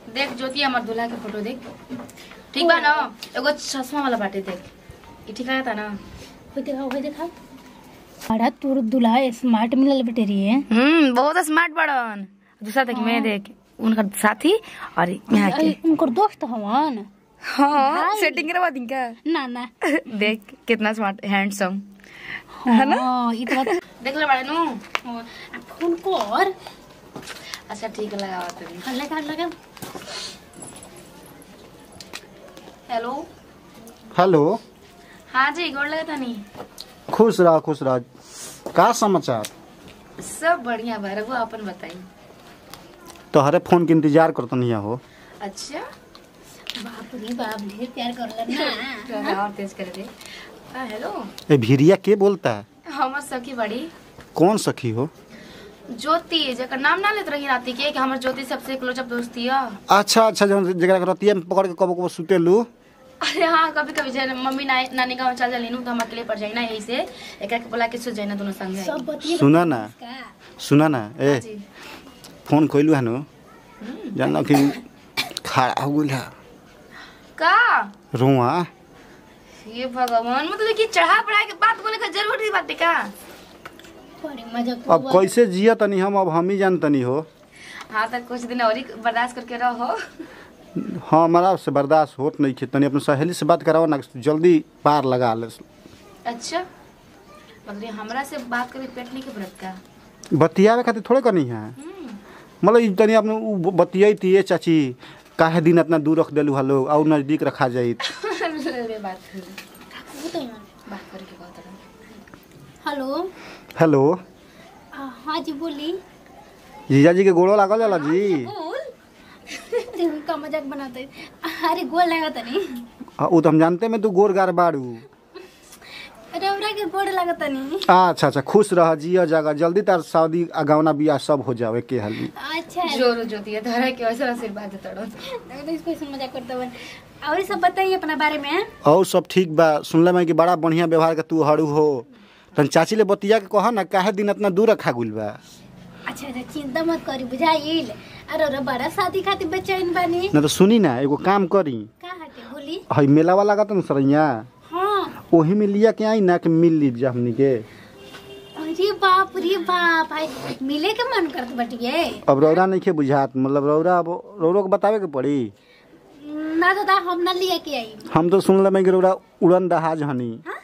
देख ज्योति हमार दूल्हा के फोटो देख ठीक बा ना एगो चश्मा वाला बाटे देख ये ठीक लगता ना होय देखा होय देखा बड़ा तोर दूल्हा स्मार्ट मिलल बेटे रे हम्म बहुत स्मार्ट बड़न दूसरा देख मैं देख उनका साथी और यहाँ के अरे, उनकर दोस्त हवन हाँ सेटिंग करवा दी क्या ना ना देख कितना स्मार्ट हैंडसम हाँ ई तो बात देख ले बड़े नु हाँ, आ, फोन कर अच्छा ठीक है लगावा तभी हाँ, लगा लगा हेलो हेलो हाँ जी गोड़ लगा था नहीं खुश रह खुश रह का समाचार सब बढ़िया बा रघु अपन बताई तोहरे फोन के इंतजार करतनी हो अच्छा बाप रे बाप ढेर प्यार करलन ना थोड़ा और तेज कर दे हाँ हेलो ए भिरिया के बोलता है हमर सखी बड़ी कौन सखी हो ज्योति जकर नाम ना लेत रही राती के कि हमर ज्योति सबसे क्लोजअप दोस्ती है अच्छा अच्छा जौन जगह रतिया में पकड़ के कबो कबो सुतेलू अरे हाँ कभी कभी जैसे मम्मी ना, नानी गाँव चल जाली नु तो हम अकेले पड़ जाई ना यही से एक एक बोला के सो जाई ना दोनों संग सब बतिए सुना ना का सुना ना ए जी फोन कइलू हनु जानल कि खड़ा हो गेल है का रुआ ये भगवान मतलब कि चढ़ा पढ़ा के बात बोले का जरूरी बात है का बड़ी मजाक अब कैसे जिया तनी हम अब हम ही जानतनी हो हाँ तक कुछ दिन और ही बर्दाश्त करके रहो हाँ हमारा से बर्दाश्त होत नहीं खे तनी अपने सहेली से बात कराओ ना जल्दी पार लगा ले अच्छा मतलब हमरा से बात करे पेट नहीं के व्रत का बतियावे खातिर थोड़े करनी है हम्म, मतलब ई तनी अपने उ बतियाई ये चाची काहे दिन इतना दूर रख देलू हलो और नजदीक रखा जाइत अरे बात कर वो तो यार बात करे के बात रहा हेलो हेलो आ, हाँ जी बोली जीजा जी के गोड़ो लागल जाला जी बोल देखो का मजाक बनाते अरे गोल लगा तनी हाँ, उ तो हम जानते में तू गोर गार बाड़ू रौरा के गोड़ लगा तनी अच्छा अच्छा खुश रह जिया जगह जल्दी तार शादी अगावना बियाह सब हो जावे के हाली अच्छा जोर ज्योति है धरा के वैसे आशीर्वाद देता रहो तो इसको ऐसे मजाक करते बन और सब बताइए अपना बारे में और सब ठीक बा सुनले मैं कि बड़ा बढ़िया व्यवहार के तू हरू हो तन चाची ले बतिया के कह ना काहे दिन इतना दूर रखा गुल बा अच्छा अच्छा चिंता मत करी बुझाइल अरे अरे बड़ा शादी खातिर बेचैन बानी ना तो सुनी ना एगो काम करी का हटे बोली हई मेला वाला का तो सरैया हाँ ओही में लिया के आई ना कि मिल लीजिए हमनी के अरे बाप रे बाप भाई मिले के मन करत बटिए अब रौरा नहीं खे बुझात मतलब रौरा अब रौरो के बतावे के पड़ी ना दादा हम ना लिए के आई हम तो सुन ले कि रौरा उड़न दहाज हनी हाँ?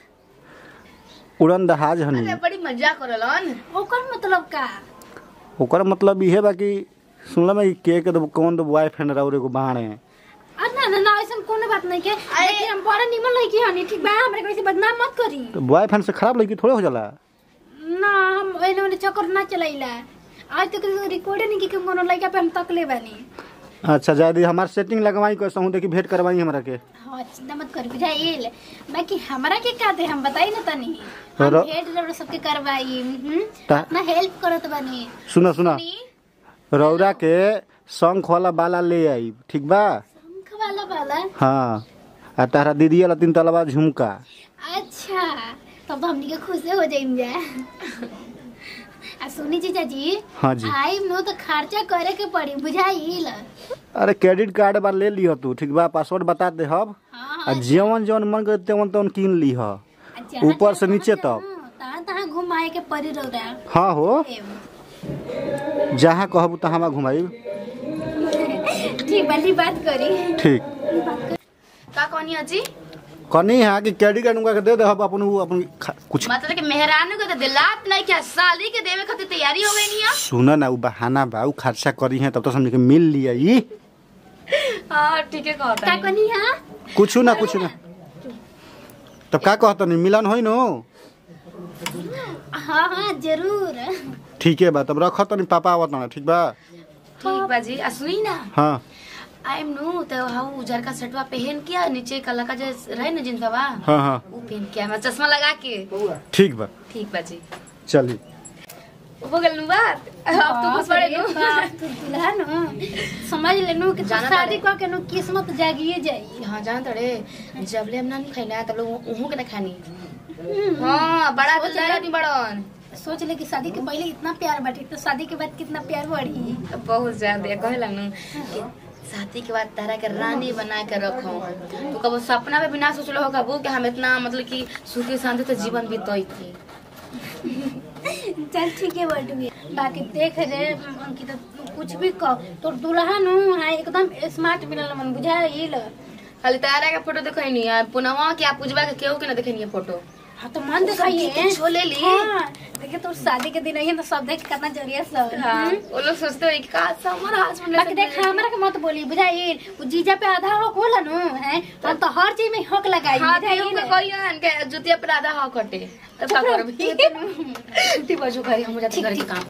उड़न दहाज हनी अरे बड़ी मजाक करलन ओकर मतलब का ओकर मतलब इहे बा कि सुनल में के के तो कौन तो बॉयफ्रेंड रौरे को बाणे आ ना ना ना ऐसा कोनो बात नहीं के लेकिन हम बड़ा निमन लड़की हनी ठीक बा हमरे कैसे बदनाम मत करी तो बॉयफ्रेंड से खराब लड़की थोड़े हो जाला ना हम एने ओने चक्कर ना चलाइला आज तक रिकॉर्ड नहीं की कि कोनो लड़का पे हम तकले बानी अच्छा जादी हमार सेटिंग लगवाई कैसे हूँ देखी भेंट करवाई हमरा के हाँ चिंता मत कर बुझाइल बाकी हमरा के का दे हम बताई ना तनी हम रो- भेंट जरूर सबके करवाई हम्म ता- ना हेल्प करत बानी सुना सुना रौरा के शंख वाला बाला ले आई ठीक बा शंख वाला वाला हाँ आ तारा दीदी वाला तीन तलवा झुमका अच्छा तब तो हमनी के खुश हो जाइम जा आ सुनी जीजा जी हाँ जी आई नो तो खर्चा करे के पड़ी बुझाइल अरे क्रेडिट कार्ड बार ले लिह तू ठीक बा पासवर्ड बता दे हब हाँ आ जवन जवन मन करे तेवन तेवन कीन लीह जहाँ- ऊपर से जहाँ- नीचे जहाँ- तक तहाँ तहाँ घुमाए के पड़ी रौरा हाँ हो एम। जहाँ कहबू तहाँ घुमाई ठीक वाली बात करी ठीक का कहनी अजी कनी है कि क्रेडिट कार्ड उनका के दे दे हब अपन उ अपन खा- कुछ मतलब कि मेहरानू के तो दिलात नहीं क्या साली के देवे खातिर तैयारी हो गई नहीं है सुना ना उ बहाना बा उ खर्चा करी है तब तो समझ के मिल लिया ई हाँ ठीक है कहता का है कनी हाँ कुछ ना कुछ ना तब का कहत नहीं मिलन होई नो हाँ हाँ जरूर ठीक है बा तब रख तनी पापा आवत ना ठीक बा ठीक बाजी आ सुनी ना हाँ आई एम नो तो हाउ उजर का शर्टवा पहन के नीचे कलर का जो रहे ना जींस बाबा हाँ हाँ वो पहन के मैं चश्मा लगा के ठीक बा ठीक बाजी चली हो गल नु बात अब तो कुछ बड़े नु बाप तू दुल्हन हो। समझ ले नु कि तू जाना शादी पड़े। कर के नु किस्मत जागिए जाई हाँ जान तड़े जब ले हम ना नहीं खाई तब लोग उहू के ना खानी हाँ बड़ा दिलदार नहीं बड़न सोच ले कि शादी के पहले इतना प्यार बाटे तो शादी के बाद कितना प्यार बढ़ी बहुत ज्यादा कहे लगनू कि शादी के बाद तारा के रानी बना के रखो तू कबो सपना में भी ना सोचलो हो कबू कि हम इतना मतलब कि सुखी शांति तो जीवन बीतई थी चल ठीक है बटुए बाकी देख रे अंकित कुछ भी कह तोर दुल्हा नु है एकदम स्मार्ट मिलल मन बुझाइल खाली तारा के फोटो देखै नहीं है पुनवा के आप पूजवा के केहू के ना देखे नहीं फोटो हाँ तो मन दिखाइए तो छोले ली। हाँ देखिए तोर शादी के दिन आई तो सब देख कितना जरिया सब हाँ हम्म। वो लोग सोचते हो कि का समर हस्बैंड बाकी देख हमरा के मत बोली बुझाइल वो जीजा पे आधा हक होला नु है हम तो हर चीज में हक लगाई हाँ बुझाइल? केहू के कहियो के जुतिया पर आधा हो कटे तब का करबी ठीक बाजू करी हम जाते घर के काम